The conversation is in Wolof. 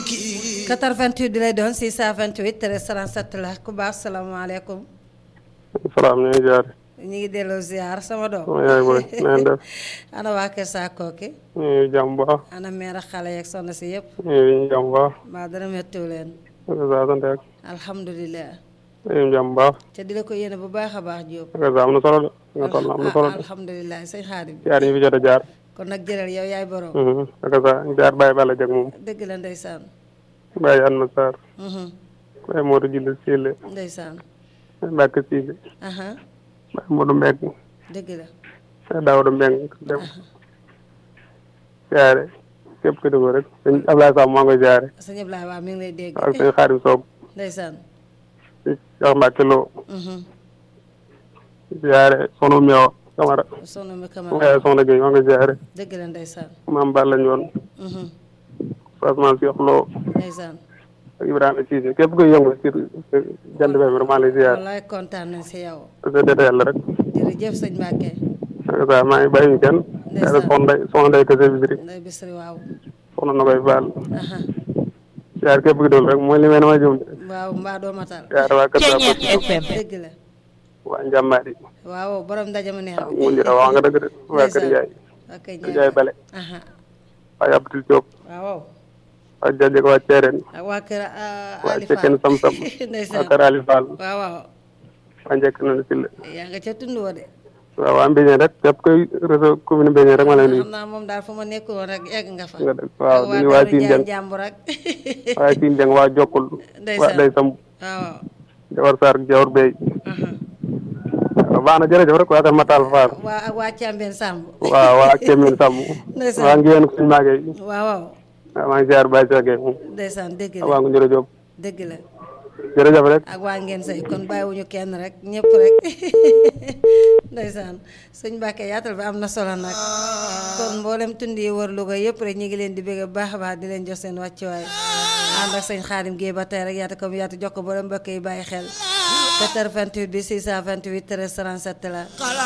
88 bi lay doon 628 13 37 la ku baax salaamaaleykum. salaam ñu ngi jaar. ñu ngi delloo ziar sama doom. sama yaay booy na ngeen def. ana waa Kër Saakooki. ñu ngi jàmm bu baax. ana meer ak xale yeeg soxna si yëpp. ñu ngi jàmm bu baax. mbaa dara méttiw leen. ak saa sant ak. alhamdulilah. ñu ngi jàmm bu baax. te di la ko yéene bu baax a baax Diop. ak saa am na solo de. nga toll am na solo de. alhamdulilah sëñ Xaadim. jaar ñu fi jot a jaar. kon nag jëlal yow yaay borom. ak saa jaar bàyyi bala jag moom. dëgg la ndeysaan. bàyyi Anna Sarr. Mhm. bàyyi Modou Gilles Sile. ndeysaan. bàyyi Mbacke Sile. aha bàyyi Modou Mbeng. dëgg la. bàyyi Daouda Mbeng dem. jaare képp ku dugg rek. sëñ Ablaye Sam maa ngi koy jaare. sëñ Ablaye waa mi ngi lay dégg. ak sëñ Xaadim Soog. ndeysaan. Cheikh Mbacke Lo. Mhm. jaare sonu Meewa Camara. soxna mi sama Camara yaay soxna Gueye maa ngi koy jaare. dëgg la ndeysaan. maam Balla Ñoon. Mhm. Ousmane Cheikh Lo. ndeysaan. ak Ibrahima Cissé képp kuy yëngu ci jant bi maa lay ziar wallaay kontaan nañ si yow. te sa dete yàlla rek jërëjëf sëñ Mbacke. ak sa maa ngi bàyyi ñu kenn Ndeysaan. yaara soxna day soxna day kese bisiri nday bisri waaw. soxna na koy baal aha ziar képp ki dul rek mooy li may na ma jëm waaw mbaa doo matal. ziar waa kër sa FM dëgg la. waa njàmbaar yi waaw borom ndaje ma neex. mu njëra wax nga dëgg de waa kër Njaay ok kër Njaay bale aha waa Abdul Diop waaw. waa Jajek waa Ceereen ak waa kër waa Ali Cekkeen Sam Sam waa ndeysaan kër Ali Fall waaw waaw. waa njëkk na si la yaa nga ca tund wa de. waaw waa Mbéñeen rek képp koy réseau commune Mbéñeen rek ma lay nuyu xam naa moom daal fu ma nekk woon rek egg nga fa. nga def waaw ak di nuyu waa Daaru Siin Njaay Jeng jàmbur ak. waa Siin Jeng waa Jokkul waa Ndeysaan. Day Samb waaw waaw. Jawar Sarr Jawar Bey aha waaw baax na jërëjëf rek waa kër Matal Fall waa ak waa Càmbeen Samb. waaw waa Kémine Samb Ndeysaan. waa Ngéen suñu maagee waaw waaw. waaw maa ngi ziar Baye Sege moom ndeysaan dëgg la waa ngu njërë Jóob dëgg la. jërëjëf rek ak waa ngeen say kon bàyyiwuñu kenn rek ñëpp rek ndeysaan sëñ Mbàkke yaatal bi am na solo nag kon mboolem tund yi wër Louga yëpp rek ñu ngi leen di bëgg bu baax a baax di leen jox seen wàccuwaay ànd ak sëñ Xaadim Géey ba tey rek yaata comme yaatu jox ko mboolem mbokk yi bàyyi xel 88 bi 628 13 37 la